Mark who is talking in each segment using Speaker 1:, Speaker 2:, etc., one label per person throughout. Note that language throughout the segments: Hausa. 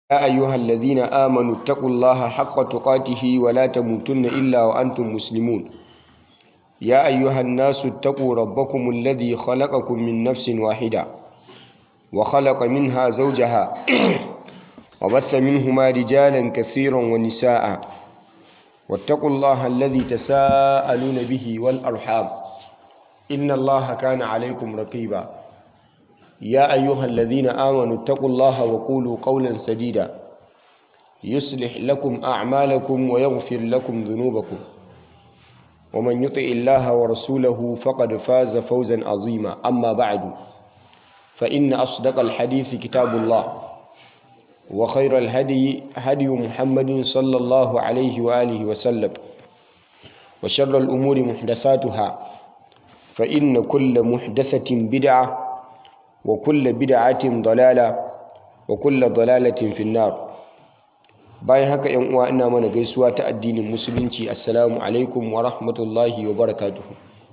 Speaker 1: يا أيها الذين آمنوا اتقوا الله حق تقاته ولا تموتن إلا وأنتم مسلمون يا أيها الناس اتقوا ربكم الذي خلقكم من نفس واحدة وخلق منها زوجها وبث منهما رجالا كثيرا ونساء واتقوا الله الذي تساءلون به والأرحام إن الله كان عليكم رقيبا يا أيها الذين آمنوا اتقوا الله وقولوا قولا سديدا يصلح لكم أعمالكم ويغفر لكم ذنوبكم ومن يطع الله ورسوله فقد فاز فوزا عظيما أما بعد فإن أصدق الحديث كتاب الله وخير الهدي هدي محمد صلى الله عليه وآله وسلم وشر الأمور محدثاتها فإن كل محدثة بدعة وكل بدعة ضلالة وكل ضلالة في النار bayan haka yan uwa ina mana gaisuwa ta addinin musulunci assalamu alaikum wa rahmatullahi wa barakatuhu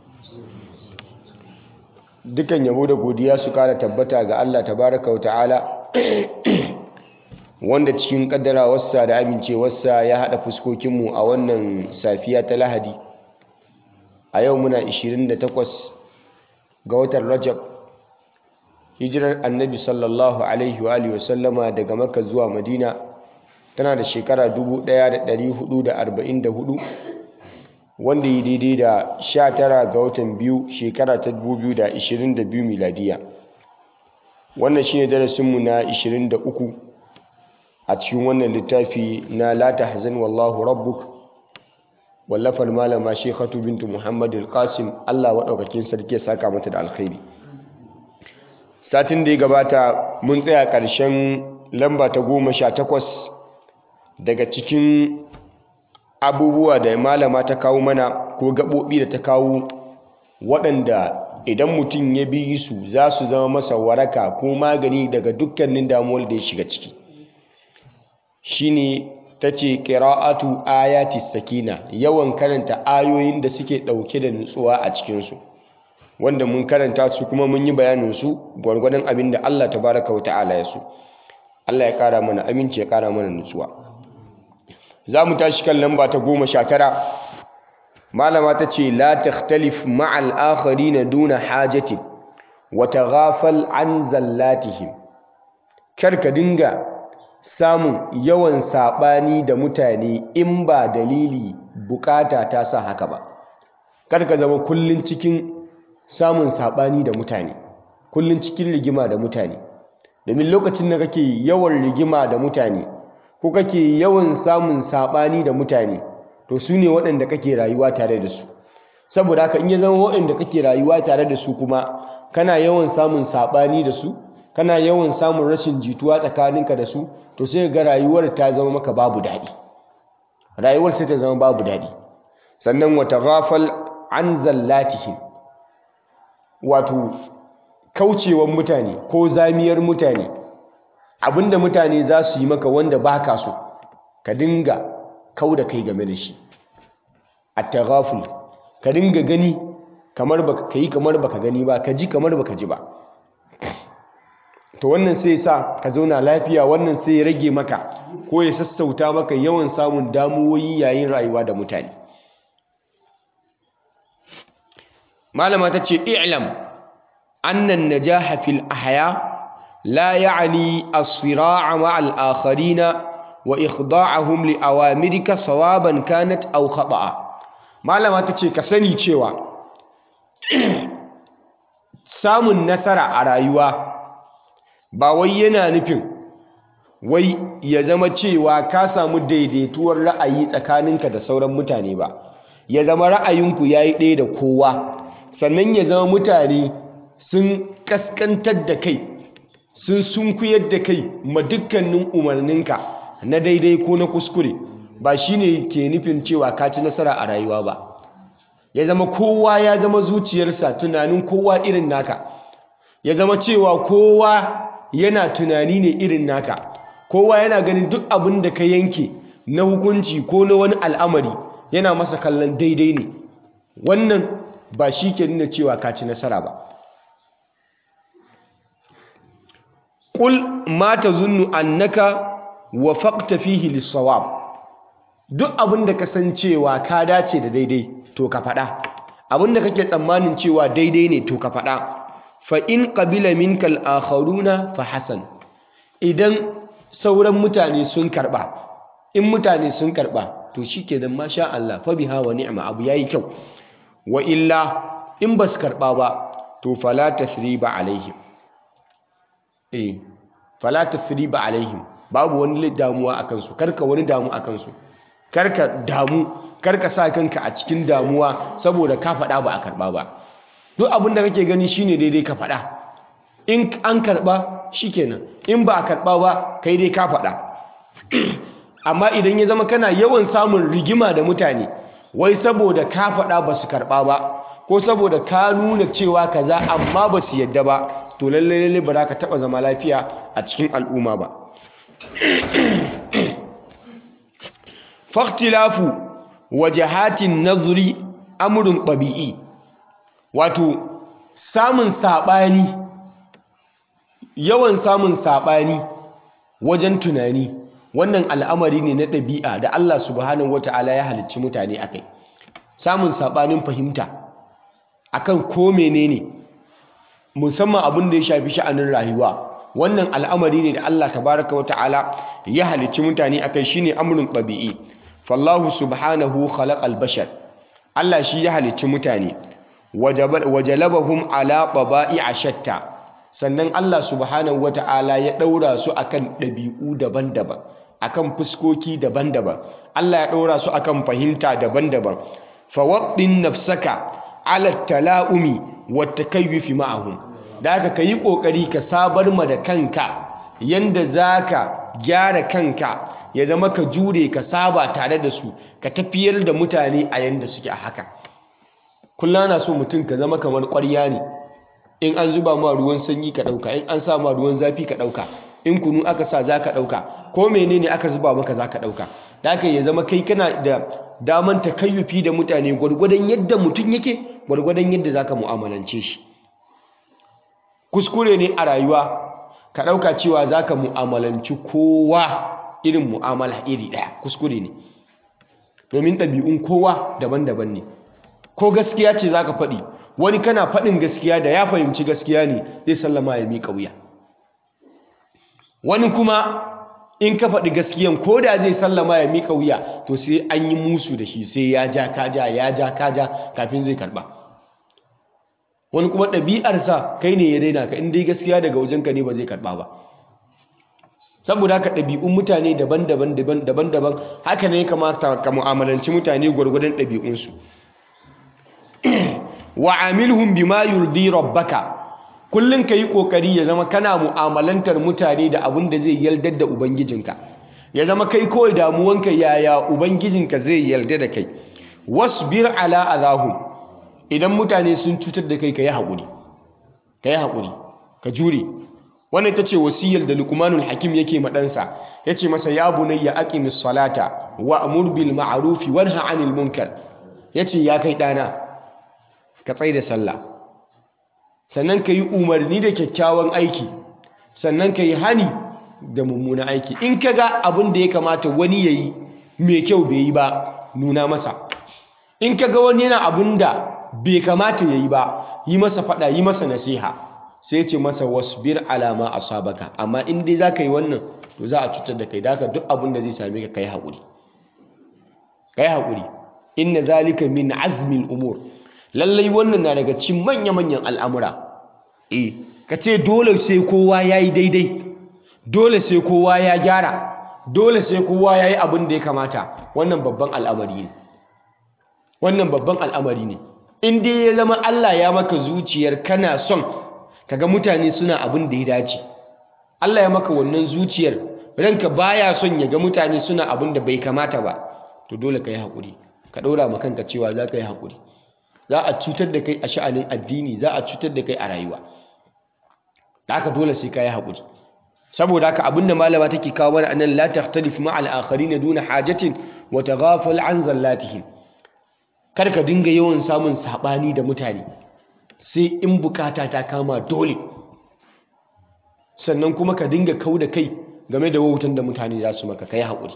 Speaker 1: dukan yabo da godiya su kara tabbata ga Allah tabaraka wa ta'ala wanda cikin kaddarawarsa da amincewarsa ya hada fuskokinmu a wannan safiya ta lahadi a yau muna 28 ga watan rajab hijirar annabi sallallahu alaihi wa sallama daga makka zuwa madina tana da shekara 1444 wanda yi daidai da 19 ga watan biyu shekara ta 2022 miladiya wannan shine darasinmu na 23 a cikin wannan littafi na la tahzan wallahu rabbuk wallafar malama shekhatu bintu muhammad al-qasim allah waɗaukakin sarki ya saka mata da alkhairi satin da ya gabata mun tsaya ƙarshen lamba ta goma sha takwas daga cikin abubuwa da malama ta kawo mana ko gaɓoɓi da ta kawo waɗanda idan mutum ya bi su za su zama masa waraka ko magani daga dukkanin damuwar da ya shiga ciki shine ta ce ƙira'atu ayati sakina yawan karanta ayoyin da suke ɗauke da nutsuwa a cikinsu wanda mun karanta su kuma mun yi bayaninsu gwargwadon abin da Allah ta baraka wa ta'ala ya so Allah ya ƙara mana aminci ya ƙara mana nutsuwa za mu tashi kan lamba ta goma sha tara malama ta ce la takhtalif ma'al akharina duna hajatin wa taghafal an zallatihim kar ka dinga samun yawan saɓani da mutane in ba dalili bukata ta sa haka ba kar ka zama kullun cikin samun saɓani da mutane kullun cikin rigima da mutane domin lokacin da kake yawan rigima da mutane ko kake yawan samun saɓani da mutane to su ne waɗanda kake rayuwa tare da su saboda haka in ya zama waɗanda kake rayuwa tare da su kuma kana yawan samun saɓani da su kana yawan samun rashin jituwa tsakaninka da su to sai ga rayuwar ta zama maka babu daɗi rayuwar sai ta zama babu daɗi sannan wata ghafal an zallatihim wato kaucewan mutane ko zamiyar mutane abinda mutane za su yi maka wanda baka so ka dinga kau da kai game da shi at-taghaful ka dinga gani kamar baka kai kamar baka gani ba ka ji kamar baka ji ba to wannan sai sa ka zauna lafiya wannan sai ya rage maka ko ya sassauta maka yawan samun damuwoyi yayin rayuwa da mutane malama ta ce i'lam annan najaha fil ahya la ya'ni as-sira'a ma'al akharina wa ikhda'ahum li awamirika sawaban kanat aw khata'a malama ta ce ka sani cewa samun nasara a rayuwa ba wai yana nufin wai ya zama cewa ka samu daidaituwar ra'ayi tsakaninka da sauran mutane ba ya zama ra'ayinku ya yi ɗaya da kowa sannan ya zama mutane sun kaskantar da kai sun sunkuyar da kai ma dukkanin umarninka na daidai ko na kuskure ba shine ke nufin cewa ka ci nasara a rayuwa ba ya zama kowa ya zama zuciyarsa tunanin kowa irin naka ya zama cewa kowa yana tunani ne irin naka kowa yana ganin duk abin da ka yanke na hukunci ko na wani al'amari yana masa kallon daidai ne wannan ba shi ke nuna cewa ka ci nasara ba ƙul ma ta zunnu annaka wafaqta fihi lis-sawab duk abin da kasancewa ka dace da daidai to ka faɗa abin da kake tsammanin cewa daidai ne to ka faɗa fa in qabila minka al-akharuna fa hasan idan sauran mutane sun karba in mutane sun karba to shikenan masha Allah fa biha wa ni'ma abu yayi kyau wa illa in bas karba ba to fala tathriba alaihim eh fala tathriba alaihim babu wani damuwa akan su karka wani damu akan su karka damu karka sa kanka a cikin damuwa saboda ka faɗa ba a karɓa ba duk abin da kake gani shine daidai ka faɗa in an karɓa shikenan in ba a karɓa ba kai dai ka faɗa amma idan ya zama kana yawan samun rigima da mutane wai saboda ka faɗa ba su karɓa ba ko saboda ka nuna cewa kaza amma ba su yadda ba to lallai lallai ba za ka taɓa zama lafiya a cikin al'umma ba faktilafu wajahatin nazari amurin ɗabi'i wato samun saɓani yawan samun saɓani wajen tunani wannan al'amari ne na ɗabi'a da Allah subhanahu wata'ala ya halicci mutane a kai samun saɓanin fahimta akan ko menene musamman abin da ya shafi sha'anin rayuwa wannan al'amari ne da Allah tabaraka wata'ala ya halicci mutane a kai shine amrun ɗabi'i fallahu subhanahu khalaqal bashar Allah shi ya halicci mutane wajalabahum ala a shatta sannan Allah subhanahu wata'ala ya ɗaura su akan ɗabi'u daban-daban akan fuskoki daban-daban Allah ya ɗaura su akan fahimta daban-daban fawaddin nafsaka ala tala'umi wa takayyufi ma'ahum da haka kayi kokari ka sabar ma da kanka yanda zaka gyara kanka ya zama ka jure ka saba tare da su ka tafiyar da mutane a yanda suke a haka kullum na so mutum ka zama kamar ƙwarya ne in an zuba ma ruwan sanyi ka ɗauka in an sa ma ruwan zafi ka ɗauka in kunu aka sa za ka ɗauka ko menene aka zuba maka za ka ɗauka da haka ya zama kai kana da daman takayyufi da mutane gwargwadon yadda mutum yake gwargwadon yadda za ka mu'amalance shi kuskure ne a rayuwa ka ɗauka cewa za ka mu'amalanci kowa irin mu'amala iri ɗaya kuskure ne domin ɗabi'un kowa daban-daban ne ko gaskiya ce za ka faɗi wani kana faɗin gaskiya da ya fahimci gaskiya ne zai sallama ya miƙa wuya wani kuma in ka faɗi gaskiyan ko da zai sallama ya miƙa wuya to sai an yi musu da shi sai ya ja kaja ya ja kaja kafin zai karɓa wani kuma ɗabi'arsa kai ne ya daina ka in dai gaskiya daga wajenka ne ba zai karɓa ba saboda haka ɗabi'un mutane daban-daban daban-daban haka ne kamata ka mu'amalanci mutane gwargwadon ɗabi'unsu wa amilhum bima yurdi rabbaka kullum ka yi ƙoƙari ya zama kana mu'amalantar mutane da abin da zai yaldar da ubangijinka ya zama kai kawai damuwanka yaya ubangijinka zai yarda da kai wasbir ala azahum idan mutane sun cutar da kai ka yi haƙuri ka yi haƙuri ka jure wannan ita ce wasiyar da lukmanul hakim yake maɗansa ya ce masa ya bunayya aqimis salata wa amur bil ma'rufi wanha anil munkar ya ce ya kai ɗana ka tsaye da sallah sannan ka yi umarni da kyakkyawan aiki sannan ka yi hani da mummunan aiki in ka ga abin da ya kamata wani ya yi mai kyau bai yi ba nuna masa in ka ga wani yana abin da bai kamata ya yi ba yi masa faɗa yi masa nasiha sai ce masa wasbir alama asabaka amma in dai za ka yi wannan to za a cutar da kai da haka duk abin da zai same ka kai haƙuri kai haƙuri inna zalika min azmin umur lallai wannan na daga cikin manya-manyan al'amura eh ka ce dole sai kowa ya yi daidai dole sai kowa ya gyara dole sai kowa ya yi abin da ya kamata wannan babban al'amari ne wannan babban al'amari ne in dai ya zama Allah ya maka zuciyar kana son kaga mutane suna abin da ya dace Allah ya maka wannan zuciyar ranka baya son ya ga mutane suna abin da bai kamata ba to dole ka yi haƙuri ka ɗora ma kanka cewa za ka yi haƙuri za a cutar da kai a sha'anin addini za a cutar da kai a rayuwa da haka dole sai ka yi haƙuri saboda haka abinda malama take kawo mana anan la takhtalif ma al akharin duna hajatin wa taghafal an zallatihim kar ka dinga yawan samun sabani da mutane sai in bukata ta kama dole sannan kuma ka dinga kau da kai game da wautan da mutane za su maka kai haƙuri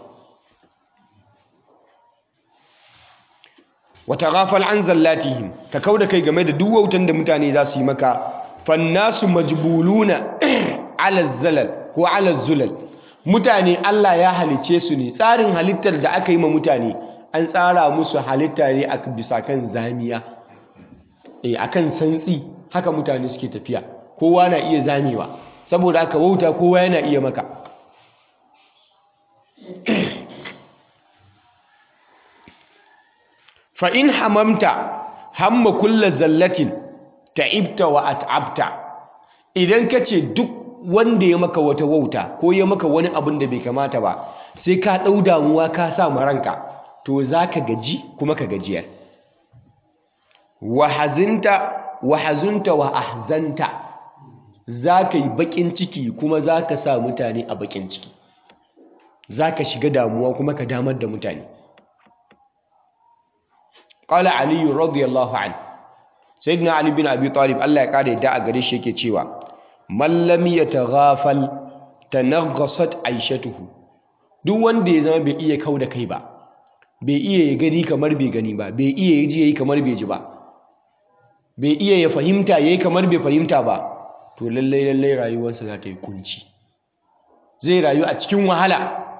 Speaker 1: wata ghafal an zallatihim ka kau da kai game da duk wautan da mutane za su yi maka fannasu majbuluna ala zalal ko ala zulal mutane Allah ya halice su ne tsarin halittar da aka yi ma mutane an tsara musu halitta ne a bisa kan zamiya eh akan santsi haka mutane suke tafiya kowa na iya zamewa saboda haka wauta kowa yana iya maka fa in hamamta hamma kulla zallatin ta'ibta wa at'abta idan ka ce duk wanda ya maka wata wauta ko ya maka wani abin da bai kamata ba sai ka ɗau damuwa ka sa ma ranka to za ka gaji kuma ka gajiyar wahazinta wahazunta wa ahzanta za ka yi baƙin ciki kuma za ka sa mutane a baƙin ciki za ka shiga damuwa kuma ka damar da mutane ƙala aliyu radiyallahu an sayyidina ali bin abi talib Allah ya kare da a gare shi yake cewa man lam yataghafal tanaghasat aishatuhu duk wanda ya zama bai iya kau da kai ba bai iya ya gani kamar bai gani ba bai iya ya ji yayi kamar bai ji ba bai iya ya fahimta yayi kamar bai fahimta ba to lallai lallai rayuwarsa za ta yi kunci zai rayu a cikin wahala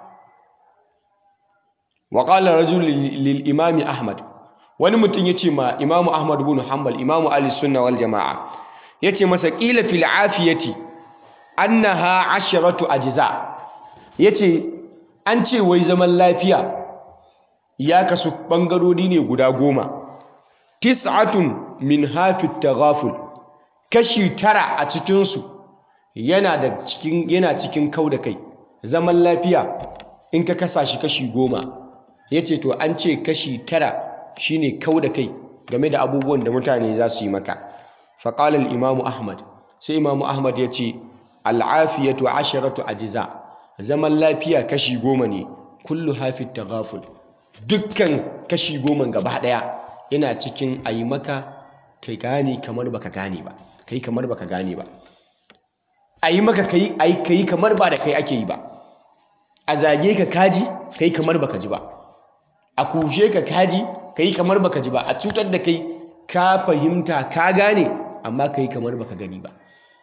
Speaker 1: wa qala rajul lil imami ahmad wani mutum ya ce ma imamu ahmad bin hanbal imamu ali sunna wal jama'a ya ce masa ƙila fil afiyati annaha asharatu ajza ya ce an ce wai zaman lafiya ya kasu ɓangarori ne guda goma tis'atun min hafi taghaful kashi tara a cikinsu yana da cikin yana cikin kau da kai zaman lafiya in ka kasa shi kashi goma ya ce to an ce kashi tara shine kau da kai game da abubuwan da mutane za su yi maka faƙalar imamu ahmad sai imamu ahmad ya ce al'afiyatu asharatu ajiza zaman lafiya kashi goma ne kullu hafi taghaful dukkan kashi goma gaba ɗaya yana cikin a yi maka kai gane kamar baka gane ba kai kamar baka gane ba a yi maka kai kai kamar ba da kai ake yi ba a zage ka kaji kai kamar baka ji ba a kushe ka kaji kai kamar baka ji ba a cutar da kai ka fahimta ka gane amma kai kamar baka gani ba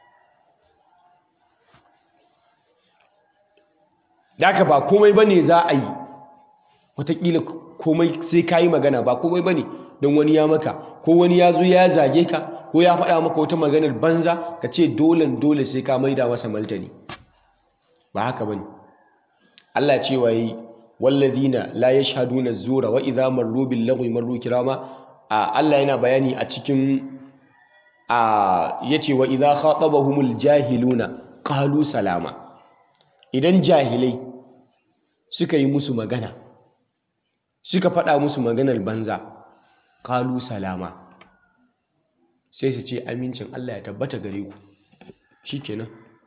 Speaker 1: daka ba komai bane za a yi wataƙila komai sai ka yi magana ba komai bane don wani ya maka ko wani ya zo ya zage ka ko ya faɗa maka wata maganar banza ka ce dolen dole sai ka maida masa martani ba haka bane Allah cewa yi walladina la yashhaduna zura wa idza marru bil lagwi marru kirama Allah yana bayani a cikin a yace wa idza khatabahumul jahiluna qalu salama idan jahilai suka yi musu magana suka faɗa musu maganar banza qalu salama sai su ce amincin Allah ya tabbata gare ku shikenan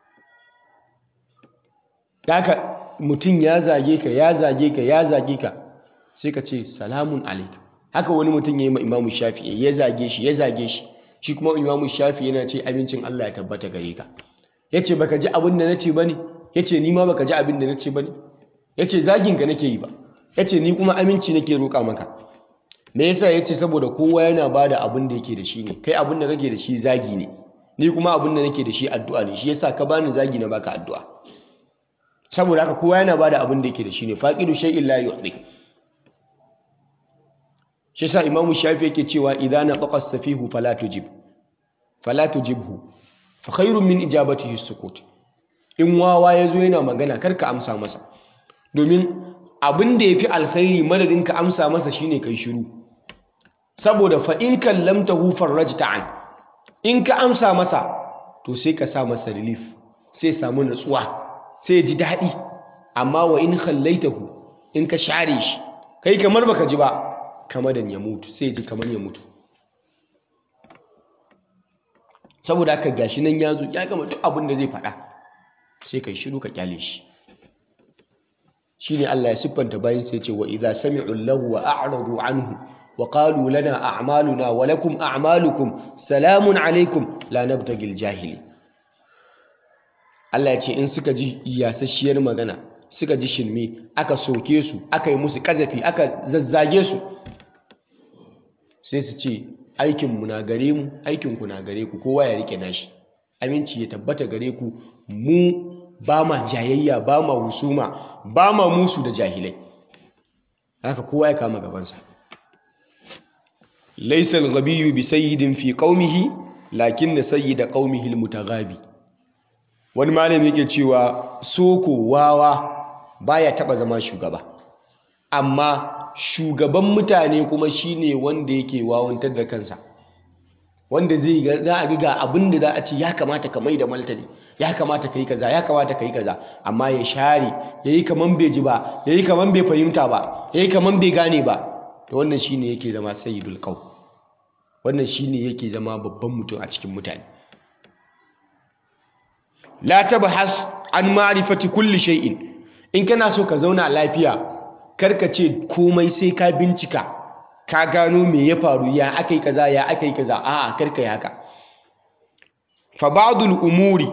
Speaker 1: haka mutum ya zage ka ya zage ka ya zage ka sai ka ce salamun alaik haka wani mutum ya yi ma imamu shafi ya zage shi ya zage shi shi kuma imamu shafi yana ce amincin Allah ya tabbata gare ka ya ce baka ji abin da na ce ba ne ya ce ni ma baka ji abin da na ce ba ne ya ce zagin ka nake yi ba ya ce ni kuma aminci nake roƙa maka me yasa ya ce saboda kowa yana ba da abin da yake da shi ne kai abin da kake da shi zagi ne ni kuma abin da nake da shi addu'a ne shi yasa ka bani zagi na baka addu'a saboda haka kowa yana bada abin da yake da shi ne faqidu shay'in la yu'ti shi sa imamu shafi yake cewa idza nafaqa as-safihu fala tujib fala tujibhu fa khairun min ijabatihi as-sukut in wawa yazo yana magana karka amsa masa domin abin da yafi alkhairi madadin ka amsa masa shine kai shiru saboda fa in kallamtahu farajta an in ka amsa masa to sai ka sa masa relief sai samu natsuwa sai ji daɗi amma wa in khallaitahu in ka share shi kai kamar baka ji ba kamar da ya mutu sai ji kamar ya mutu saboda haka gashi nan ya zo ya gama duk abin da zai faɗa sai kai shiru ka kyale shi shine Allah ya siffanta bayan sai ce wa idza sami'u lahu wa a'radu anhu wa qalu lana a'maluna wa lakum a'malukum salamun alaikum la nabtagil jahili Allah ya ce in suka ji yasasshiyar magana suka ji shirme aka soke su aka yi musu kazafi aka zazzage su sai su ce aikinmu na gare mu aikinku na gare ku kowa ya rike nashi aminci ya tabbata gare ku mu ba ma jayayya ba ma husuma ba ma musu da jahilai haka kowa ya kama gabansa laisa al-ghabiyyu bi sayyidin fi qaumihi lakinna sayyida qaumihi al-mutaghabi wani malami yake cewa soko wawa baya taba zama shugaba amma shugaban mutane kuma shine wanda yake wawantar da kansa wanda zai ga za a ga abin da za a ce ya kamata ka mai da martani ya kamata ka yi kaza ya kamata ka yi kaza amma ya share ya yi kaman bai ji ba ya yi kaman bai fahimta ba ya yi kaman bai gane ba to wannan shine yake zama sayyidul qaum wannan shine yake zama babban mutum a cikin mutane la tabhas an ma'rifati kulli shay'in in kana so ka zauna lafiya karka ce komai sai ka bincika ka gano me ya faru ya akai kaza ya akai kaza a'a karka yi haka fa ba'dul umuri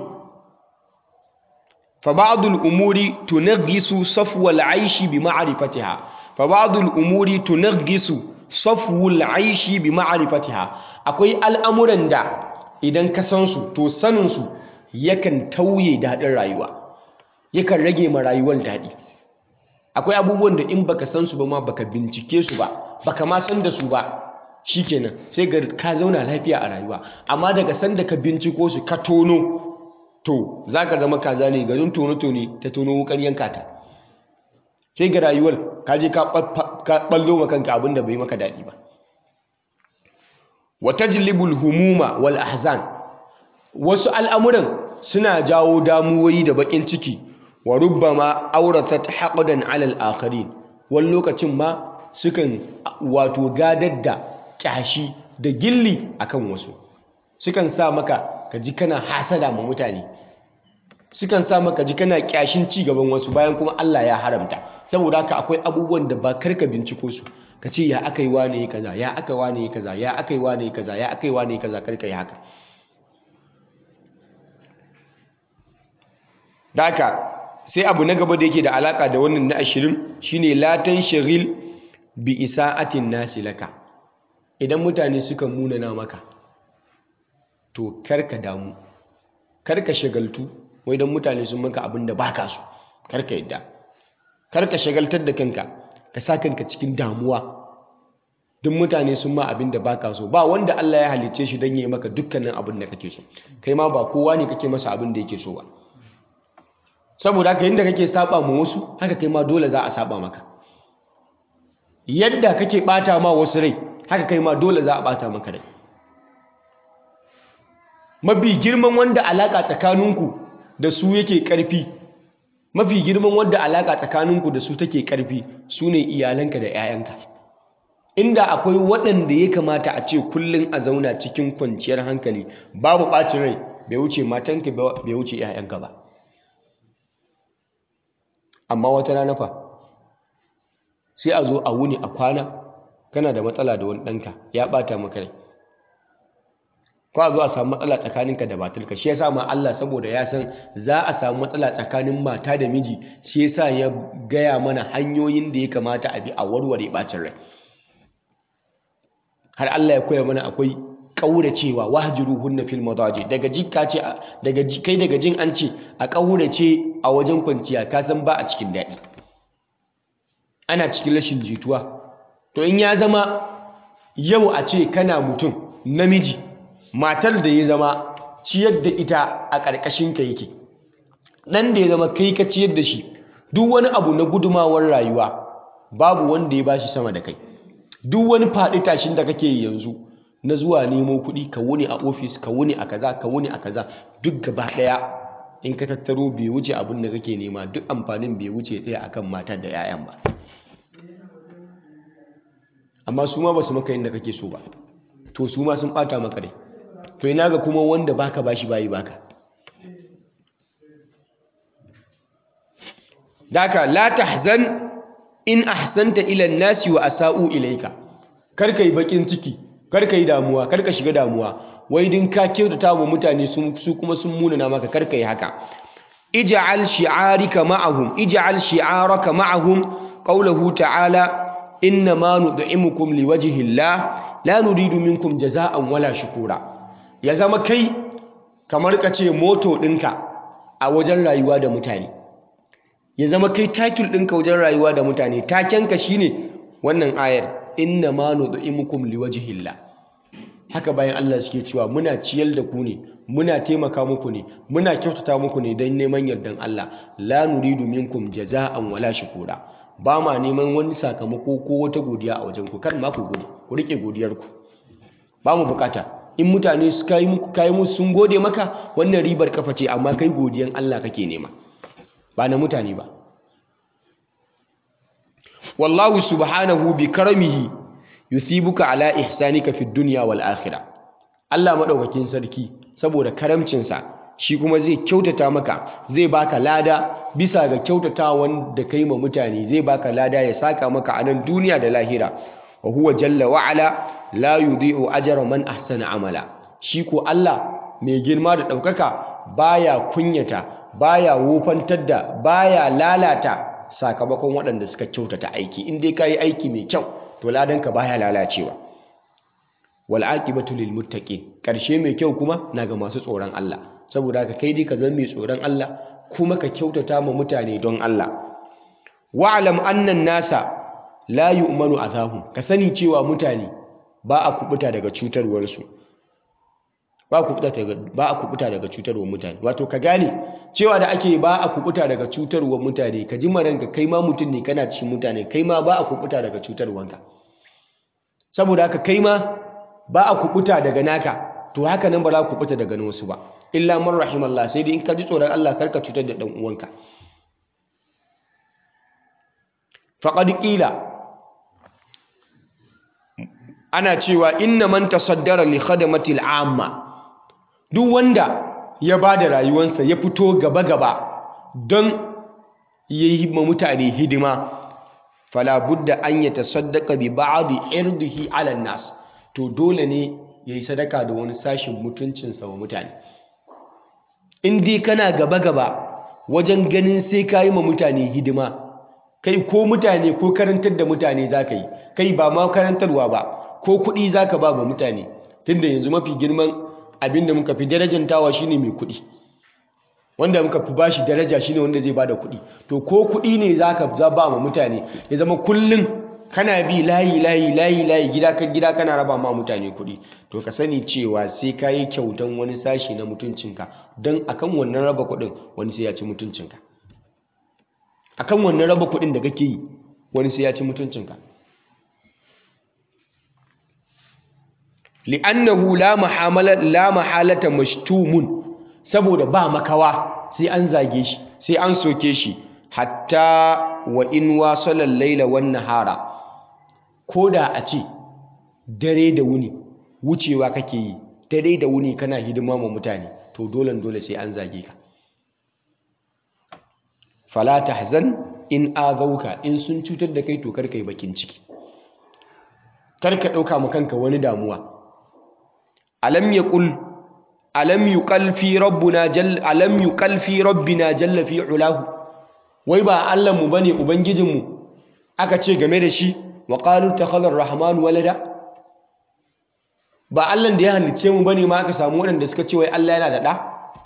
Speaker 1: fa ba'dul umuri tunaghisu safwal 'aishi bi ma'rifatiha fa ba'dul umuri tunaghisu safwul 'aishi bi ma'rifatiha akwai al'amuran da idan ka san su to sanin su yakan tauye daɗin rayuwa yakan rage ma rayuwar daɗi akwai abubuwan da in baka san su ba ma baka bincike su ba baka ma san da su ba shikenan sai ga ka zauna lafiya a rayuwa amma daga san da ka binciko su ka tono to zaka zama kaza ne garin tono tone ta tono wukar yanka ta sai ga rayuwar ka je ka ballo ma kanka abin da bai maka daɗi ba wa tajlibul humuma wal ahzan wasu al'amuran suna jawo damuwoyi da bakin ciki wa rubbama auratat haqdan ala al-akharin wani lokacin ma sukan wato gadar da kyashi da gilli akan wasu sukan sa maka ka ji kana hasada ma mutane sukan sa maka ji kana kyashin ci gaban wasu bayan kuma Allah ya haramta saboda haka akwai abubuwan da ba karka binciko su ka ce ya aka yi wane kaza ya aka wane kaza ya aka yi wane kaza ya aka yi wane kaza karka yi haka da haka sai abu na gaba da yake da alaka da wannan na ashirin shine latan shagil bi isa'atin nasi laka idan mutane suka munana maka to karka damu karka shagaltu wai dan mutane sun maka abin da baka so karka yadda karka shagaltar da kanka ka sa kanka cikin damuwa duk mutane sun ma abin da baka so ba wanda Allah ya halicce shi dan yi maka dukkanin abin da kake so kai ma ba kowa ne kake masa abin da yake so ba saboda haka yadda kake saba ma wasu haka kai ma dole za a saba maka yadda kake bata ma wasu rai haka kai ma dole za a bata maka rai mafi girman wanda alaka tsakaninku da su yake karfi mafi girman wanda alaka tsakaninku da su take karfi su ne iyalanka da 'ya'yanka inda akwai waɗanda ya kamata a ce kullum a zauna cikin kwanciyar hankali babu ɓacin rai bai wuce matanka bai wuce 'ya'yanka ba amma wata rana fa sai a zo a wuni a kwana kana da matsala da wani ɗanka ya ɓata maka rai ko a zo a samu matsala tsakaninka da matarka shi yasa ma Allah saboda ya san za a samu matsala tsakanin mata da miji shi yasa ya gaya mana hanyoyin da ya kamata a bi a warware ɓacin rai har Allah ya koya mana akwai ƙauracewa wahjuruhunna fil madaji daga jikka ce daga kai daga jin an ce a ƙaurace a wajen kwanciya ka san ba a cikin daɗi ana cikin rashin jituwa to in ya zama yau a ce kana mutum namiji matar da ya zama ciyar da ita a ƙarƙashin ka yake ɗan da ya zama kai ka ciyar da shi duk wani abu na gudumawar rayuwa babu wanda ya bashi sama da kai duk wani faɗi tashin da kake yanzu na zuwa nemo kuɗi ka wuni a ofis ka wuni a kaza ka wuni a kaza duk gaba ɗaya in ka tattaro bai wuce abin da kake nema duk amfanin bai wuce ɗaya akan matar da 'ya'yan ba amma su ma ba su maka yadda kake so ba to su ma sun ɓata maka rai to ina ga kuma wanda baka bashi bayi baka daka la tahzan in ahsanta ila nasi wa asa'u ilaika kar ka yi bakin ciki kar ka yi damuwa kar ka shiga damuwa wai din ka kyautata wa mutane su kuma sun munana maka kar ka yi haka ij'al shi'arika ma'ahum ij'al shi'araka ma'ahum qawluhu ta'ala inna ma nud'imukum liwajhi Allah la nuridu minkum jaza'an wala shukura ya zama kai kamar ka ce moto ɗinka a wajen rayuwa da mutane ya zama kai takil ɗinka wajen rayuwa da mutane takenka shine wannan ayar inna ma nud'imukum liwajhillah haka bayan Allah suke cewa muna ciyar da ku ne muna taimaka muku ne muna kyautata muku ne don neman yardan Allah la nuridu minkum jaza'an wala shukura ba ma neman wani sakamako ko wata godiya a wajen ku kar ma ku gode ku rike godiyar ku ba mu bukata in mutane su kai muku kai musu sun gode maka wannan ribar kafa ce amma kai godiyan Allah kake nema ba na mutane ba wallahu subhanahu bi karamihi yuthibuka ala ihsanika fid dunya wal akhirah Allah madaukakin sarki saboda karamcinsa shi kuma zai kyautata maka zai baka lada bisa ga kyautatawan da kai ma mutane zai baka lada ya saka maka a nan duniya da lahira wa huwa jalla wa ala la yudhi'u ajra man ahsana amala shi ko Allah mai girma da daukaka baya kunyata baya wofantar da baya lalata sakamakon waɗanda suka kyautata aiki in dai kayi aiki mai kyau to ladanka baya lalacewa wal aqibatu lil muttaqin karshe mai kyau kuma na ga masu tsoron Allah saboda haka kai dai ka zama mai tsoron Allah kuma ka kyautata ma mutane don Allah wa'lam annan nasa la yu'manu azahum ka sani cewa mutane ba a kubuta daga cutarwar su ba a kubuta daga ba a kubuta daga cutarwar mutane wato ka gane cewa da ake ba a kubuta daga cutarwar mutane ka ji maranka kai ma mutum ne kana cikin mutane kai ma ba a kubuta daga cutarwanka saboda haka kai ma ba a kubuta daga naka to haka nan ba za ku kubuta daga wasu ba illa man rahimallah sai dai in ka ji tsoron Allah karka cutar da dan uwanka faqad qila ana cewa inna man tasaddara li khadamatil amma duk wanda ya bada rayuwarsa ya fito gaba gaba don yayi ma mutane hidima fala budda an yatasaddaqa bi ba'di irdihi ala nas to dole ne ya yi sadaka da wani sashin mutuncinsa wa mutane in dai kana gaba-gaba wajen ganin sai ka yi ma mutane hidima kai ko mutane ko karantar da mutane za ka yi kai ba ma karantarwa ba ko kuɗi za ka ba ba mutane tunda yanzu mafi girman abin da muka fi darajantawa shine mai kuɗi wanda muka fi bashi daraja shine wanda zai bada kuɗi to ko kuɗi ne za ka ba ma mutane ya zama kullum kana bi layi layi layi layi gida kan gida kana raba ma mutane kuɗi to ka sani cewa sai ka yi kyautan wani sashi na mutuncinka don akan wannan raba kuɗin wani sai ya ci mutuncinka akan wannan raba kuɗin da kake yi wani sai ya ci mutuncinka li'annahu la mahamala la mahalata mashtumun saboda ba makawa sai an zage shi sai an soke shi hatta wa in wasala al-laila wan nahara ko da a ce dare da wuni wucewa kake yi dare da wuni kana hidima ma mutane to dole dole sai an zage ka fala tahzan in azauka in sun cutar da kai to kar kai bakin ciki kar ka dauka ma kanka wani damuwa alam yaqul alam yuqal fi rabbuna jalla alam yuqal fi rabbina jalla fi ulahu wai ba Allah mu bane ubangijinmu aka ce game da shi wa qalu takhadha ar-rahman walada ba Allah da ya halice mu bane ma aka samu waɗanda suka ce wai Allah yana da ɗa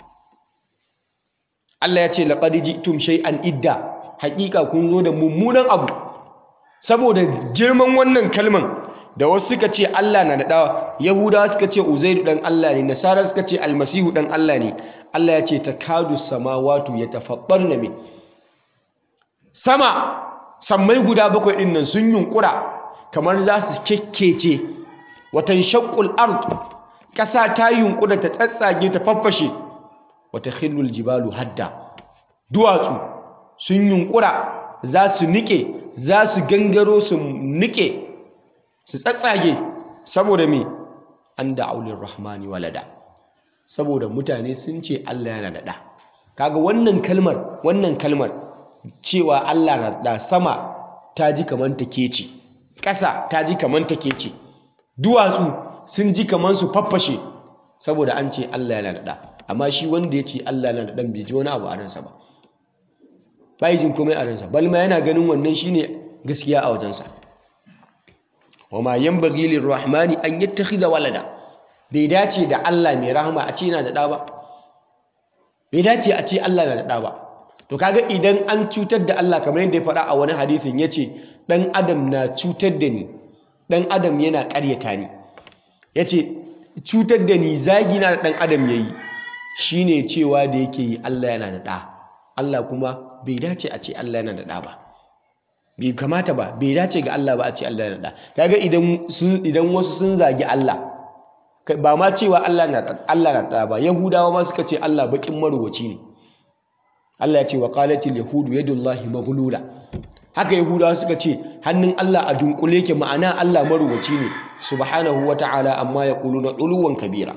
Speaker 1: Allah ya ce laqad ji'tum shay'an idda haƙiƙa kun zo da mummunan abu saboda girman wannan kalman da wasu suka ce Allah na da ɗa Yahudawa suka ce Uzairu dan Allah ne Nasara suka ce Almasihu dan Allah ne Allah ya ce takadu samawatu yatafattarna min sama sammai guda bakwai ɗin nan sun yunkura kamar za su kekkece watan shakul ard ƙasa ta yunkura ta tsatsage ta faffashe wata khillul jibalu hadda duwatsu sun yunkura za su nike za su gangaro su nike su tsatsage saboda me an da aulin rahmani walada saboda mutane sun ce Allah yana da ɗa kaga wannan kalmar wannan kalmar cewa Allah na da sama ta ji kaman take ce ƙasa ta ji kaman take ce duwatsu sun ji kaman su faffashe saboda an ce Allah yana da amma shi wanda ya ce Allah na da ɗan bai ji wani abu a ransa ba bai jin komai a ransa balma yana ganin wannan shine gaskiya a wajensa wa ma yanbaghi lirrahmani an yattakhidha walada bai dace da Allah mai rahama a ce yana da ɗa ba bai dace a ce Allah na da ɗa ba to kaga idan an cutar da Allah kamar yadda ya faɗa a wani hadisin yace dan adam na cutar da ni dan adam yana ƙaryata ni yace cutar da ni zagi na da dan adam yayi shine cewa da yake yi Allah yana da ɗa Allah kuma bai dace a ce Allah yana da ɗa ba bai kamata ba bai dace ga Allah ba a ce Allah yana da ɗa kaga idan idan wasu sun zagi Allah ba ma cewa Allah na Allah na ɗa ba Yahudawa ma suka ce Allah bakin maruwaci ne Allah ya ce wa qalatil yahudu yadullahi maghlula haka Yahudawa suka ce hannun Allah a dunkule ke ma'ana Allah maruwaci ne subhanahu wata'ala amma yaquluna uluwan kabira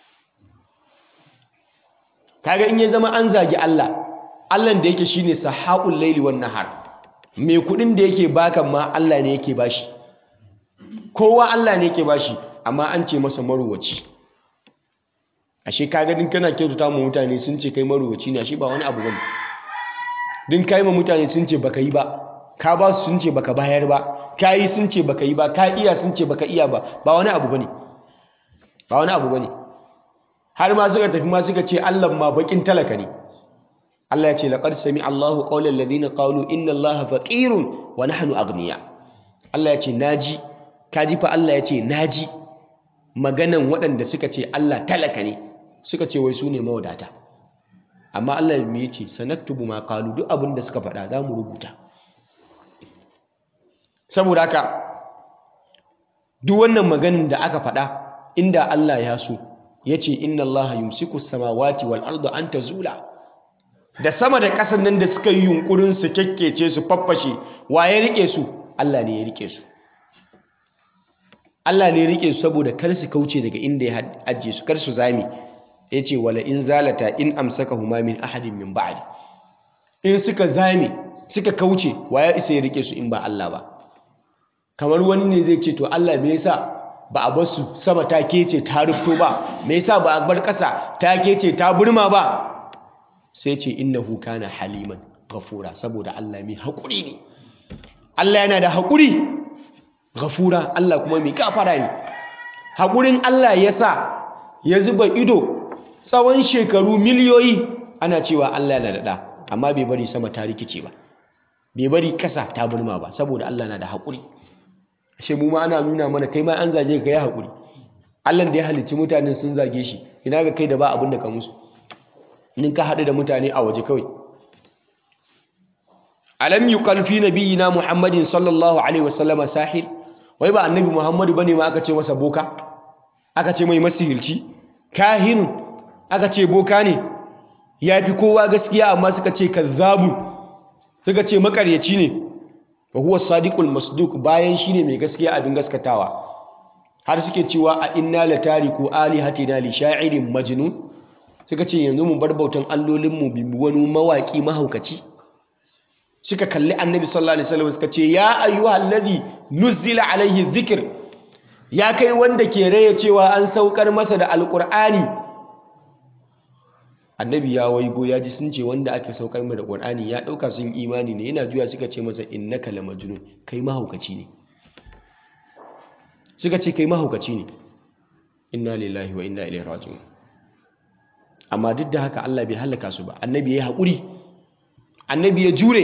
Speaker 1: kaga in ya zama an zagi Allah Allah da yake shine sahaul laili wan nahar me kudin da yake baka ma Allah ne yake bashi kowa Allah ne yake bashi amma an ce masa maruwaci ashe kaga din kana kyautata mu mutane sun ce kai maruwaci ne ashe ba wani abu bane din kai ma mutane sun ce baka yi ba ka ba su sun ce baka bayar ba ka yi sun ce baka yi ba ka iya sun ce baka iya ba ba wani abu bane ba wani abu bane har ma suka tafi ma suka ce Allah ma bakin talaka ne Allah ya ce laqad sami Allahu qawlan ladina qalu inna Allaha faqirun wa nahnu aghniya Allah ya ce naji kaji fa Allah ya ce naji maganan waɗanda suka ce Allah talaka ne suka ce wai su ne mawadata amma Allah me yace sanaktubu ma qalu duk abin da suka faɗa za mu rubuta saboda haka duk wannan maganin da aka faɗa inda Allah ya so yace inna Allah yumsiku samawati wal arda an tazula da sama da ƙasar nan da suka yi yunkurin su kekkece su faffashe wa ya rike su Allah ne ya rike su Allah ne ya rike su saboda kar su kauce daga inda ya ajiye su kar su zame yace wala in zalata in amsakahuma min ahadin min ba'di in suka zame suka kauce wa ya isa ya rike su in ba Allah ba kamar wani ne zai ce to Allah me yasa ba a bar su sama ta kece ta rufto ba me yasa ba a bar ƙasa ta kece ta burma ba sai ce innahu kana haliman ghafura saboda Allah mai haƙuri ne Allah yana da haƙuri ghafura Allah kuma mai gafara ne haƙurin Allah ya sa ya zuba ido tsawon shekaru miliyoyi ana cewa Allah yana da ɗa amma bai bari sama ta rikice ba bai bari ƙasa ta burma ba saboda Allah na da haƙuri ashe mu ma ana nuna mana kai ma an zage ka ya haƙuri Allah da ya halicci mutanen sun zage shi ina ga kai da ba abin da ka musu in ka haɗu da mutane a waje kawai alam yuqal fi nabiyina muhammadin sallallahu alaihi wasallama sahir wai ba annabi muhammadu bane ma aka ce masa boka aka ce mai masihirci kahin aka ce boka ne ya fi kowa gaskiya amma suka ce kazzabu suka ce makaryaci ne wa huwa sadiqul masduq bayan shine mai gaskiya abin gaskatawa har suke cewa a inna latariku alihatina li sha'irin majnun suka ce yanzu mu bar bautan allolinmu bi wani mawaƙi mahaukaci suka kalli annabi sallallahu alaihi wasallam suka ce ya ayyuhal ladhi nuzila alaihi dhikr ya kai wanda ke raye cewa an saukar masa da alqur'ani annabi ya waigo ya ji sun ce wanda ake saukar mai da qur'ani ya dauka sun imani ne yana juya suka ce masa innaka lamajnun kai mahaukaci ne suka ce kai mahaukaci ne inna lillahi wa inna ilaihi raji'un amma duk da haka Allah bai halaka su ba annabi ya haƙuri annabi ya jure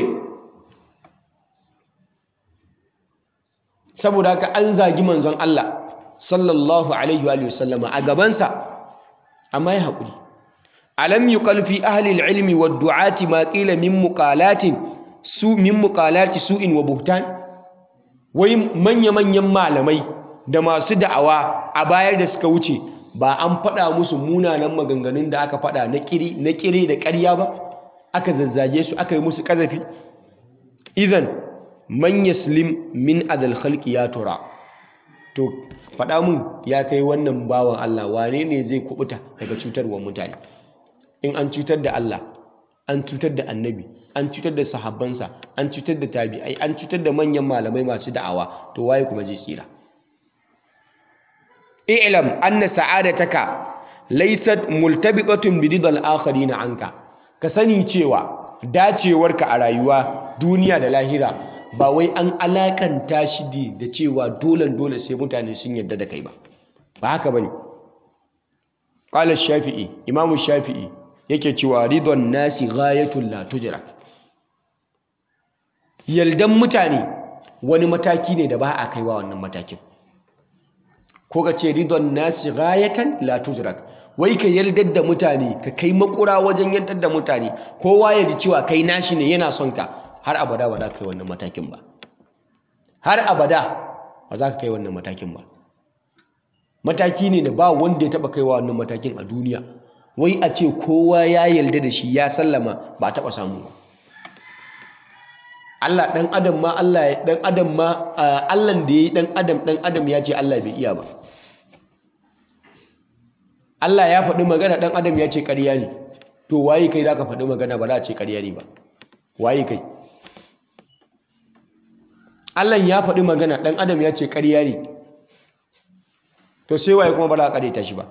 Speaker 1: saboda haka an zagi manzon Allah sallallahu alaihi wa sallama a gabansa amma ya haƙuri alam yuqal fi ahli al-ilmi wad du'ati ma qila min muqalatin su min muqalati su'in wa buhtan wai manya manyan malamai da masu da'awa a bayar da suka wuce ba an faɗa musu munanan maganganun da aka faɗa na kiri na kire da ƙarya ba aka zazzage su aka yi musu ƙazafi idan man yaslim min adal khalqi ya tura to faɗa mun ya kai wannan bawan Allah wane ne zai kubuta daga cutarwar mutane in an cutar da Allah an cutar da annabi an cutar da sahabbansa an cutar da tabi'ai an cutar da manyan malamai masu da'awa to waye kuma zai tsira i'lam anna sa'adataka laysat multabiqatun bi ridal akharin anka ka sani cewa dacewarka a rayuwa duniya da lahira ba wai an alakanta shi da cewa dole dole sai mutane sun yarda da kai ba ba haka bane qala shafi'i imam shafi'i yake cewa ridon nasi ghayatul la tujra yaldan mutane wani mataki ne da ba a kaiwa wannan matakin ko ka ce ridon nasi ghayatan la tujrak wai ka yaldar da mutane ka kai makura wajen yaldar da mutane kowa ya ji cewa kai nashi ne yana son ka har abada ba za ka kai wannan matakin ba har abada ba za ka kai wannan matakin ba mataki ne da ba wanda ya taba kaiwa wannan matakin a duniya wai a ce kowa ya yarda da shi ya sallama ba taba samu ba Allah dan adam ma Allah dan adam ma Allah da yayi dan adam dan adam ya ce Allah bai iya ba Allah ya faɗi magana dan adam ya ce ƙarya ne to waye kai zaka faɗi magana ba za a ce ƙarya ne ba waye kai Allah ya faɗi magana dan adam ya ce ƙarya ne to sai waye kuma ba za a ƙareta shi ba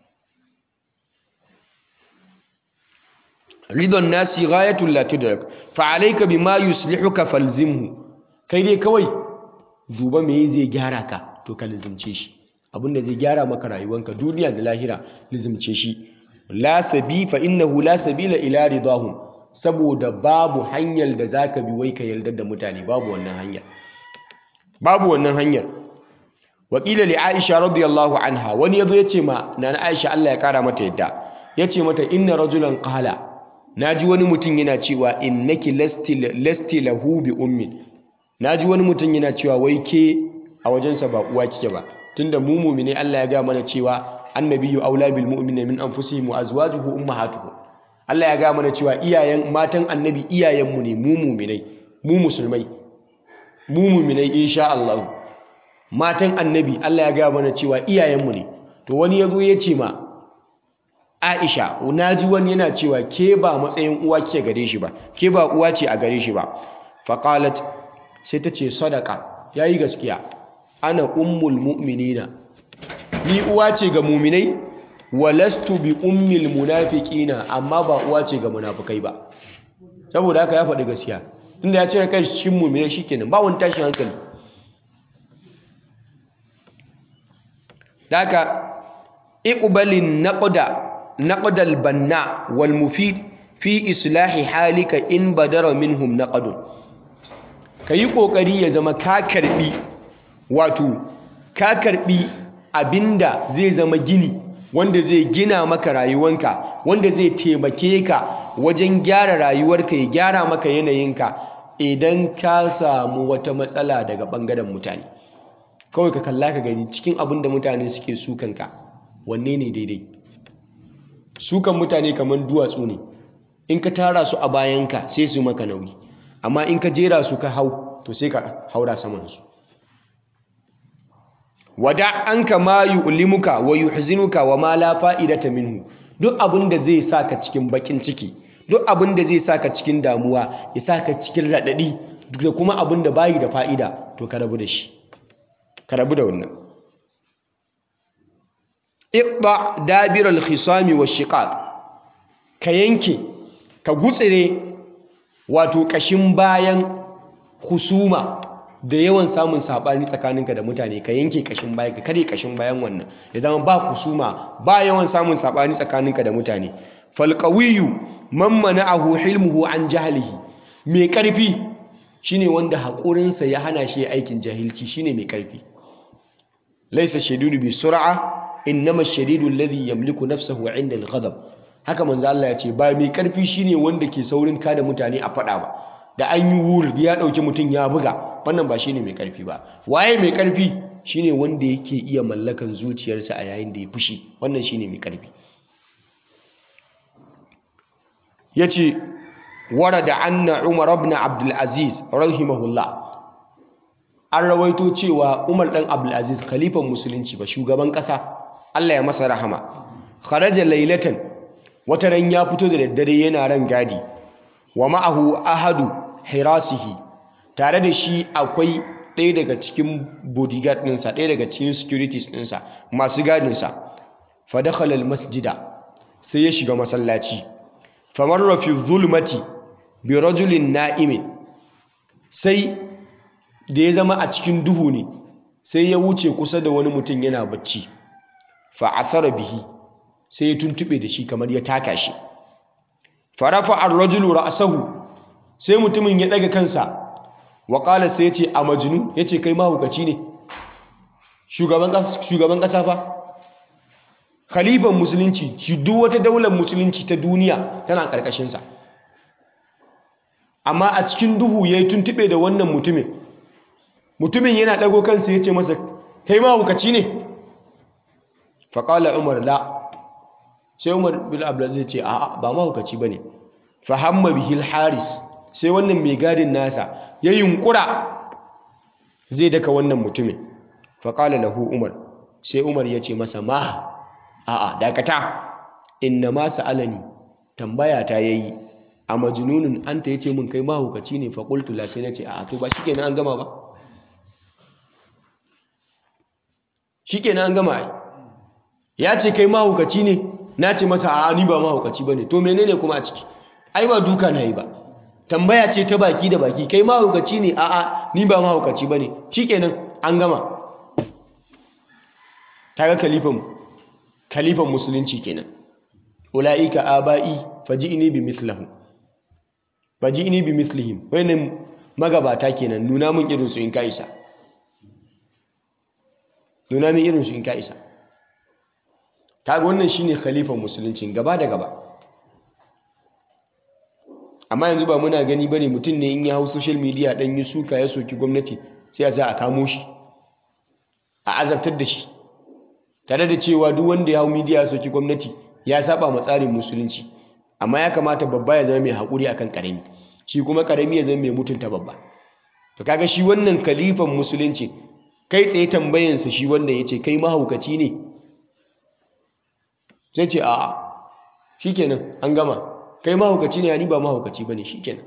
Speaker 1: ridon nasi ghayatul la tudrak fa alayka bima yuslihuka falzimhu kai dai kawai duba me zai gyara ka to ka lizimce shi abinda zai gyara maka rayuwanka duniya da lahira lizimce shi la sabi fa innahu la sabila ila ridahum saboda babu hanyar da zaka bi wai ka yardar da mutane babu wannan hanyar babu wannan hanyar wakila li aisha radiyallahu anha wani yazo yace ma nana aisha Allah ya kara mata yadda yace mata inna rajulan qala naji wani mutum yana cewa innaki lasti lasti lahu bi ummin naji wani mutum yana cewa wai ke a wajensa ba uwa kike ba tunda mu mu'mine Allah ya ga mana cewa annabiyyu aula bil mu'minina min anfusihim wa azwajuhu ummahatuhum Allah ya ga mana cewa iyayen matan annabi iyayenmu ne mu mu'minai mu musulmai mu mu'minai insha Allah matan annabi Allah ya ga mana cewa iyayenmu ne to wani yazo ya ce ma Aisha naji wani yana cewa ke ba matsayin uwa kike gare shi ba ke ba uwa ce a gare shi ba faqalat sai ta ce sadaka yayi gaskiya ana ummul mu'minina ni uwa ce ga mu'minai walastu bi ummil munafiqina amma ba uwa ce ga munafikai ba saboda haka ya faɗi gaskiya inda ya cire kai cikin mu'minai shikenan ba wani tashin hankali daka iqbalin naqda naqdal banna wal mufid fi islahi halika in badara minhum naqdun kayi kokari ya zama ka karbi wato ka karbi abinda zai zama gini wanda zai gina maka rayuwanka wanda zai taimake ka wajen gyara rayuwarka ya gyara maka yanayinka idan ka samu wata matsala daga bangaren mutane kawai ka kalla ka gani cikin abin da mutane suke sukanka wanne ne daidai sukan mutane kamar duwatsu ne in ka tara su a bayanka sai su maka nauyi amma in ka jera su ka hau to sai ka haura samansu wada an ka ma yu'limuka wa yuhzinuka wa ma la fa'idata minhu duk abin da zai saka cikin bakin ciki duk abin da zai saka cikin damuwa ya saka cikin radadi duk da kuma abin da bayi da fa'ida to ka rabu da shi ka rabu da wannan iqda dabir al-khisami wa shiqaq ka yanke ka gutsire wato kashin bayan husuma da yawan samun sabani tsakaninka da mutane ka yanke kashin bayan ka kare kashin bayan wannan ya zama ba husuma ba yawan samun sabani tsakaninka da mutane fal qawiyyu man mana'ahu hilmuhu an jahlihi mai karfi shine wanda haƙurinsa ya hana shi aikin jahilci shine mai karfi laisa shadidu bi sur'a innama shadidu alladhi yamliku nafsahu 'inda al-ghadab haka manzo Allah ya ce ba mai karfi shine wanda ke saurin kada mutane a fada ba da an yi wur ya dauki mutum ya buga wannan ba shine mai karfi ba waye mai karfi shine wanda yake iya mallakan zuciyarsa a yayin da ya fushi wannan shine mai karfi yace warada anna umar ibn abdul aziz rahimahullah an rawaito cewa Umar ɗan Abdulaziz khalifan musulunci ba shugaban ƙasa Allah ya masa rahama kharaja lailatan wata ran ya fito da daddare yana ran gadi wa ma'ahu ahadu hirasihi tare da shi akwai ɗaya daga cikin bodyguard ɗinsa ɗaya daga cikin securities ɗinsa masu gadinsa fa dakhala masjida sai ya shiga masallaci famarra fi zulmati bi rajulin na'imin sai da ya zama a cikin duhu ne sai ya wuce kusa da wani mutum yana bacci fa athara bihi sai ya tuntube da shi kamar ya taka shi farafa ar-rajulu ra'sahu sai mutumin ya daga kansa wa qala sai yace a majnun yace kai mahukaci ne shugaban kasa shugaban kasa fa khalifan musulunci shi duk wata daular musulunci ta duniya tana karkashin sa amma a cikin duhu yayi tuntube da wannan mutumin mutumin yana dago kansa yace masa kai mahukaci ne fa qala umar la sai umar bin abdulaziz ce a'a ba mahaukaci bane fa hamma bihil haris sai wannan mai gadin nasa ya yunkura zai daka wannan mutumin fa qala lahu umar sai umar ya ce masa ma a'a dakata inna ma sa'alani tambaya ta yayi a majnunun anta yace min kai mahaukaci ne fa qultu la sai nace a'a to ba shikenan an gama ba shikenan an gama ai ya ce kai mahaukaci ne na ce masa a ni ba mahaukaci ba ne to menene kuma a ciki ai ba duka na yi ba tambaya ce ta baki da baki kai mahaukaci ne a'a ni ba mahaukaci ba ne shikenan an gama kaga kalifan kalifan musulunci kenan ulaika abai faji'ni bi mithlahu faji'ni bi mithlihim wayannan magabata kenan nuna min irin su in ka isa nuna min irin su in ka isa kaga wannan shine khalifan musulunci gaba da gaba amma yanzu ba muna gani bane mutum ne in ya hau social media dan yi suka ya soki gwamnati sai a za a kamo shi a azabtar da shi tare da cewa duk wanda ya hau media ya soki gwamnati ya saba ma tsarin musulunci amma ya kamata babba ya zama mai haƙuri akan ƙarami shi kuma ƙarami ya zama mai mutunta babba to kaga shi wannan khalifan musulunci kai tsaye tambayansa shi wanda ya ce kai mahaukaci ne sai ce a'a shikenan an gama kai mahaukaci ne ni ba mahaukaci bane shikenan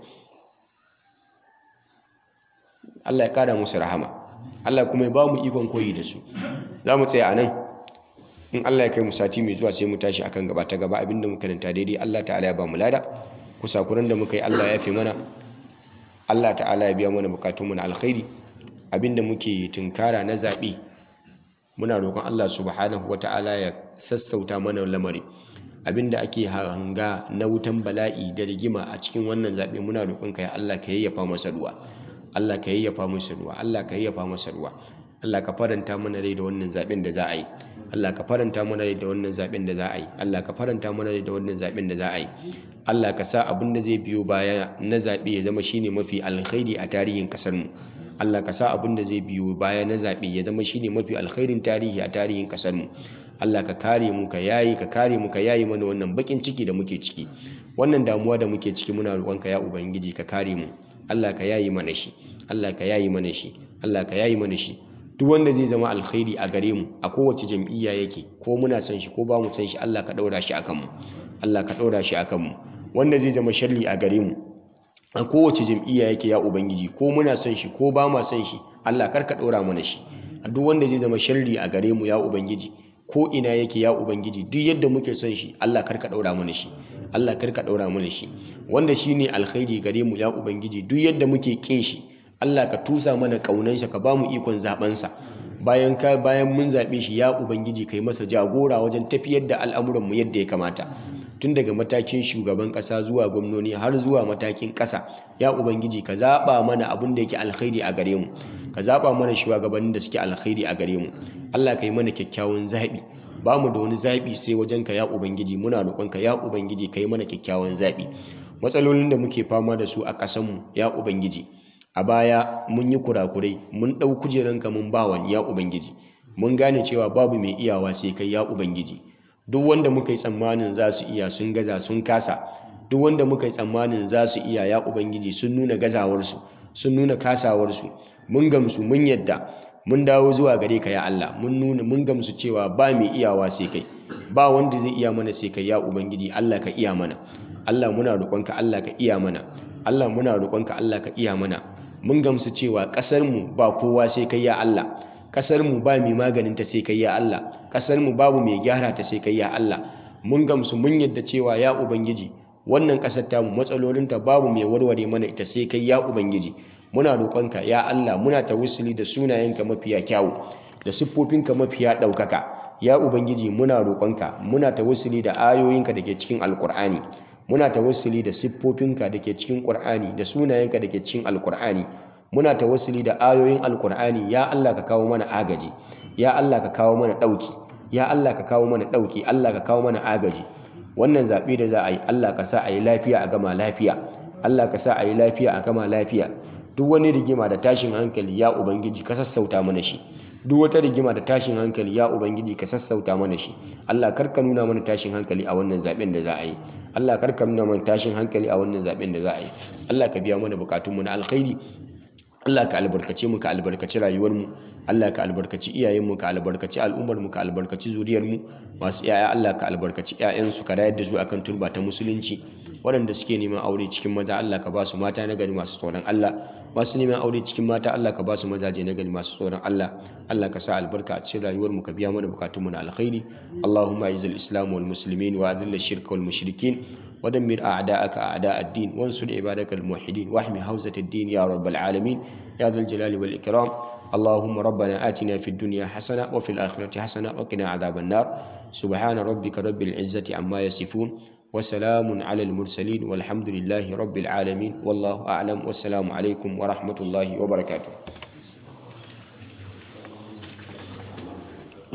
Speaker 1: Allah ya kada musu rahama Allah kuma ya ba mu ikon koyi da su za mu tsaya a nan in Allah ya kai mu sati mai zuwa sai mu tashi akan gaba ta gaba abinda muka karanta daidai Allah ta'ala ya ba mu lada kusakuran da muka yi Allah ya fi mana Allah ta'ala ya biya mana bukatunmu na alkhairi abinda muke tunkara na zaɓe muna roƙon Allah subhanahu wata'ala ya sassauta mana lamari abinda ake hanga na wutan bala'i da rigima a cikin wannan zaɓe muna roƙon ka ya Allah ka yayyafa masa ruwa Allah ka yayyafa masa ruwa Allah ka yayyafa masa ruwa Allah ka faranta mana rai da wannan zaɓen da za a yi Allah ka faranta mana rai da wannan zaɓen da za a yi Allah ka faranta mana rai da wannan zaɓen da za a yi Allah ka sa abin da zai biyo baya na zaɓe ya zama shine mafi alkhairi a tarihin ƙasar mu Allah ka sa abin da zai biyo baya na zaɓe ya zama shine mafi alkhairin tarihi a tarihin ƙasar mu Allah ka kare mu ka yayi ka kare mu ka yayi mana wannan bakin ciki da muke ciki wannan damuwa da muke ciki muna roƙonka ya ubangiji ka kare mu Allah ka yayi mana shi Allah ka yayi mana shi Allah ka yayi mana shi duk wanda zai zama alkhairi a gare mu a kowace jam'iyya yake ko muna son shi ko ba mu son shi Allah ka ɗaura shi akan mu Allah ka ɗaura shi akan mu wanda zai zama sharri a gare mu a kowace jam'iyya yake ya ubangiji ko muna son shi ko ba ma son shi Allah kar ka ɗora mana shi a duk wanda zai zama sharri a gare mu ya ubangiji ko ina yake ya ubangiji duk yadda muke son shi Allah kar ka ɗaura mana shi Allah kar ka ɗaura mana shi wanda shine alkhairi gare mu ya ubangiji duk yadda muke kin shi Allah ka tusa mana ƙaunansa ka ba mu ikon zaɓensa bayan ka bayan mun zaɓe shi ya ubangiji kai masa jagora wajen tafiyar da al'amuranmu yadda ya kamata tun daga matakin shugaban ƙasa zuwa gwamnoni har zuwa matakin ƙasa ya ubangiji ka zaɓa mana abin da yake alkhairi a gare mu ka zaɓa mana shugabannin da suke alkhairi a gare mu Allah ka yi mana kyakkyawan zaɓi ba mu da wani zaɓi sai wajenka ya ubangiji muna roƙonka ya ubangiji ka yi mana kyakkyawan zaɓi matsalolin da muke fama da su a ƙasanmu ya ubangiji a baya mun yi kurakurai mun ɗau kujeranka mun ba wani ya ubangiji mun gane cewa babu mai iyawa sai kai ya ubangiji duk wanda muka yi tsammanin za su iya sun gaza sun kasa duk wanda muka yi tsammanin za su iya ya ubangiji sun nuna gazawarsu sun nuna kasawarsu mun gamsu mun yadda mun dawo zuwa gare ka ya Allah mun nuna mun gamsu cewa ba mai iyawa sai kai ba wanda zai iya mana sai kai ya ubangiji Allah ka iya mana Allah muna roƙonka Allah ka iya mana Allah muna roƙonka Allah ka iya mana mun gamsu cewa ƙasar mu ba kowa sai kai ya Allah kasar mu ba mai maganin ta sai kai ya Allah kasar mu babu mai gyara ta sai kai ya Allah mun gamsu mun yadda cewa ya ubangiji wannan kasar tamu matsalolinta babu mai warware mana ita sai kai ya ubangiji muna roƙonka ya Allah muna tawassuli da sunayenka mafiya kyawu da siffofinka mafiya ɗaukaka ya ubangiji muna roƙonka muna tawassuli da ayoyinka da ke cikin alƙur'ani muna tawassuli da siffofinka da ke cikin ƙur'ani da sunayenka da ke cikin alƙur'ani muna tawassuli da ayoyin alƙur'ani ya Allah ka kawo mana agaji ya Allah ka kawo mana ɗauki ya Allah ka kawo mana ɗauki Allah ka kawo mana agaji wannan zaɓe da za a yi Allah ka sa a yi lafiya a gama lafiya Allah ka sa a yi lafiya a gama lafiya duk wani rigima da tashin hankali ya ubangiji ka sassauta mana shi duk wata rigima da tashin hankali ya ubangiji ka sassauta mana shi Allah karka nuna mana tashin hankali a wannan zaben da za a yi Allah karka nuna mana tashin hankali a wannan zaben da za a yi Allah ka biya mana bukatunmu na alkhairi Allah ka albarkace mu ka albarkaci rayuwarmu Allah ka albarkaci iyayenmu ka albarkaci al'ummarmu ka albarkaci zuriyarmu masu yaya Allah ka albarkaci ƴaƴansu ka rayar da su akan turba ta musulunci waɗanda suke neman aure cikin maza Allah ka ba su mata na gari masu tsoron Allah masu neman aure cikin mata Allah ka ba su mazaje na gari masu tsoron Allah Allah ka sa albarka a cikin rayuwarmu ka biya mana bukatunmu na alkhairi Allahumma izil islam wal muslimin wa adhil shirka wal mushrikin ودمر أعداءك أعداء الدين وانصر عبادك الموحدين واحمي حوزة الدين يا رب العالمين يا ذا الجلال والإكرام اللهم ربنا آتنا في الدنيا حسنة وفي الآخرة حسنة وقنا عذاب النار سبحان ربك رب العزة عما يصفون وسلام على المرسلين والحمد لله رب العالمين والله أعلم والسلام عليكم ورحمة الله وبركاته